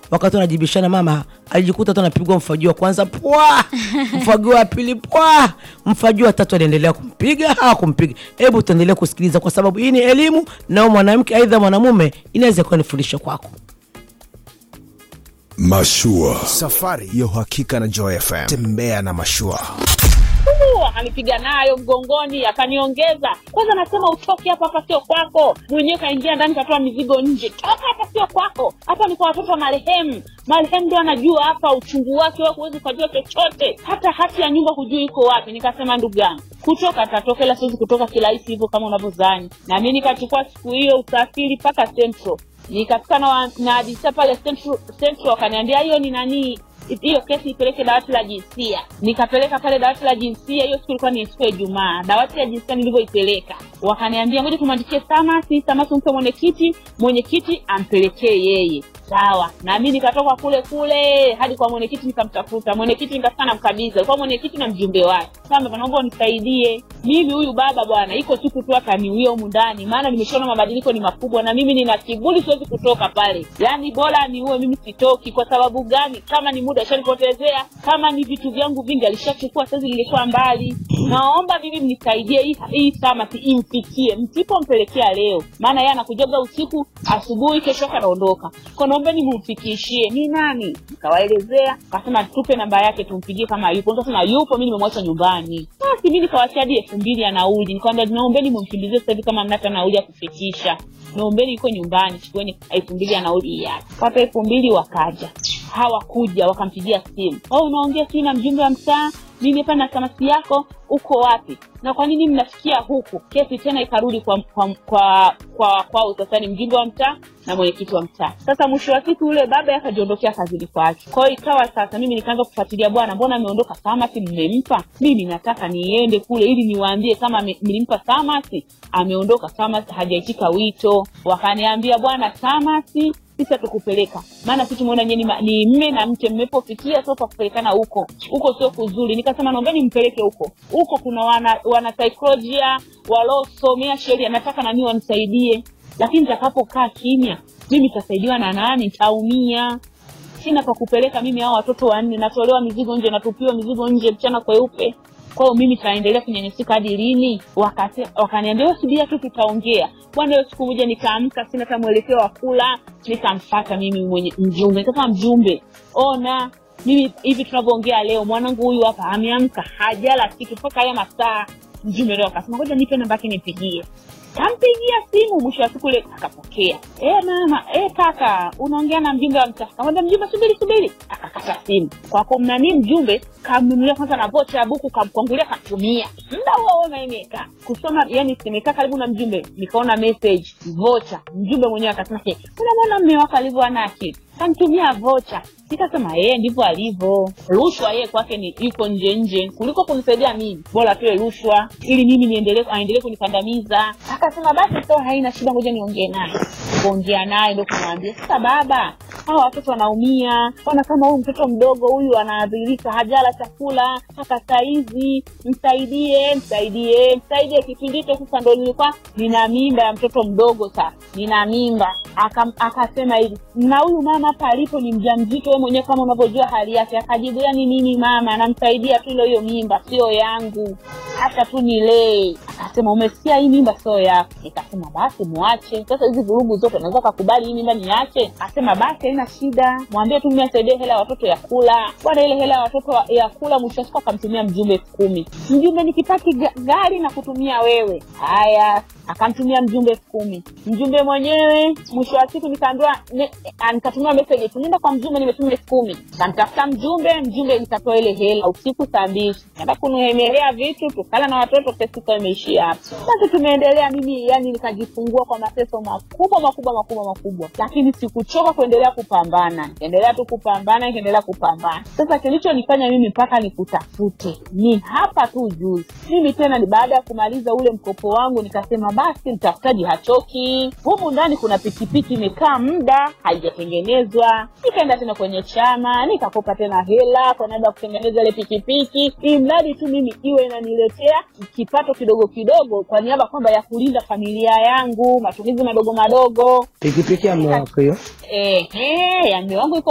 wakati wanajibishana mama alijikuta tu anapigwa mfagio wa kwanza pwa mfagio wa pili pwa mfagio wa tatu aliendelea kumpiga hakumpiga hebu tuendelee kusikiliza kwa sababu hii ni elimu na huyu mwanamke aidha mwanamume inaweza kuwa ni fundisho kwako Mashua. Safari ya uhakika na Joy FM. Tembea na mashua. Uu, akanipiga nayo mgongoni akaniongeza kwanza nasema utoke hapa hapa sio kwako mwenyewe kaingia ndani katoa mizigo nje toka hapa sio kwako hapa ni kwa watoto wa marehemu marehemu ndo anajua hapa uchungu wake wewe huwezi ukajua chochote hata hati ya nyumba hujui iko wapi nikasema ndugu yangu kutoka tatoka ila siwezi kutoka kirahisi hivyo kama unavyozani na mi nikachukua siku hiyo usafiri mpaka central nikafika na, wa- na adisa pale central, central wakaniambia hiyo ni nanii hiyo kesi ipeleke dawati la jinsia nikapeleka pale dawati la jinsia hiyo siku ilikuwa ni siku ya ijumaa dawati la jinsia nilivyoipeleka wakaniambia ngoja tumwandikie samasi samasi mpe mwenyekiti mwenyekiti ampelekee yeye sawa na mi nikatoka kule kule hadi kwa mwenyekiti nikamtafuta mwenyekiti nikafika namkabidhi alikuwa mwenyekiti na mjumbe wake sasa naomba unisaidie mimi huyu baba bwana iko siku tu akaniuia humu ndani maana nimeshaona mabadiliko ni makubwa na mimi nina kiburi siwezi kutoka pale yaani bora niue mimi sitoki kwa sababu gani kama ni muda ashanipotezea kama ni vitu vyangu vingi alishachukua saizi nilikuwa mbali naomba mimi mnisaidie hii, hii samaki imfikie msipompelekea leo maana yeye anakujaga usiku asubuhi kesho yake anaondoka kwa naombeni mumfikishie ni nani nikawaelezea kasema tupe namba yake tumpigie kama yupo nikasema yupo mi nimemwacha nyumbani basi mi nikawachia hadi elfu mbili ya nauli nikawambia naombeni mumkimbizie sasa hivi kama mnata nauli ya kufikisha naombeni iko nyumbani chukueni elfu mbili ya nauli hii hapa pata elfu mbili wakaja hawakuja wakampigia simu oh, unaongea sii na mjumbe wa mtaa mimi hapa na samasi yako uko wapi na kwa nini mnafikia huku kesi tena ikarudi kwa kwa kwa kwa kwao sasa ni mjumbe wa mtaa na mwenyekiti wa mtaa sasa mwisho wa siku yule baba akajiondokea kazini kwake kwa hiyo ikawa sasa mimi nikaanza kufuatilia bwana mbona ameondoka samasi mmempa mimi nataka niende kule ili niwaambie kama ame- mlimpa samasi ameondoka samasi hajaitika wito wakaniambia bwana samasi sisi hatukupeleka maana sisi tumeona nyie ni ma- ni mme na mke mmepofikia sio pa kupelekana huko huko sio kuzuri nikasema naombeni mpeleke huko huko kuna wana wana saikolojia waliosomea sheria nataka nami wanisaidie lakini nitakapokaa kimya mimi nitasaidiwa na nani nitaumia sina pa kupeleka mimi hao watoto wanne natolewa mizigo nje natupiwa mizigo nje mchana kweupe kwa hiyo mimi taendelea kunyanyasika hadi lini Wakase- wakaniambia "Wewe subiria tu tutaongea bwana hiyo siku moja nikaamka sina hata mwelekeo wa kula nikamfata mimi mwenye mjumbe nikasema mjumbe ona mimi hivi tunavyoongea leo mwanangu huyu hapa ameamka hajala kitu mpaka haya masaa mjumbe leo akasema ngoja nipe namba yake nipigie kampigia simu mwisho wa siku ile akapokea e mama e kaka unaongea na mjumbe wa mtaa kamwambia mjumbe subiri subiri akakata simu kwako mnanii mjumbe kamnunulia kwanza na vocha ya buku kamkwangulia katumia muda huo huo naimeka kusoma yani simekaa karibu na mjumbe nikaona message vocha mjumbe mwenyewe akasema "He, unamwona mme wako alivyo ana akili kanitumia vocha nikasema yeye ndivyo alivyo rushwa yeye kwake ni iko nje nje kuliko kunisaidia mimi bora tuwe rushwa ili mimi niendelee aendelee kunikandamiza akasema basi so haina shida ngoja niongee naye kuongea naye ndo kumwambia sasa baba hawa watoto wanaumia ona kama huyu mtoto mdogo huyu anaadhirika hajala chakula mpaka saizi msaidie msaidie msaidie kipindi hicho sasa ndo nilikuwa nina mimba ya mtoto mdogo sasa nina mimba Aka- akasema hivi na huyu mama hapa alipo ni mja mzito we mwenyewe kama unavyojua hali yake akajibu yani nini mama namsaidia tu ilo hiyo mimba sio yangu hata tu nilee akasema umesikia hii mimba sio yako nikasema basi mwache sasa hizi vurugu zote naweza kakubali hii mimba niache asema basi haina shida mwambie tu mimi asaidie hela ya watoto ya kula bwana ile hela ya watoto wa- ya kula mwisho wa siku akamtumia mjumbe elfu kumi mjumbe nikipati ga- gari na kutumia wewe haya akamtumia mjumbe elfu kumi mjumbe mwenyewe mwisho wa siku nikaambiwa ne- ah, nikatumiwa message tu nenda kwa mjumbe nimetuma elfu kumi kamtafuta mjumbe mjumbe nikatoa ile hela usiku saa mbili enda kunuemelea vitu tukala na watoto kesi ikawa imeishia hapo basi tumeendelea mimi yani nikajifungua kwa mateso makubwa makubwa makubwa makubwa lakini sikuchoka kuendelea kupambana nikaendelea tu kupambana nikaendelea kupambana sasa kilichonifanya mimi mpaka nikutafute ni hapa tu juzi mimi tena ni baada ya kumaliza ule mkopo wangu nikasema basi mtafutaji hachoki humu ndani kuna pikipiki imekaa muda haijatengenezwa nikaenda tena kwenye chama nikakopa tena hela kwa naenda kutengeneza ile pikipiki ili mradi tu mimi iwe inaniletea kipato kidogo kidogo kwa niaba kwamba ya kulinda familia yangu matumizi madogo madogo pikipiki ya mume wako hiyo ehe ya mume wangu iko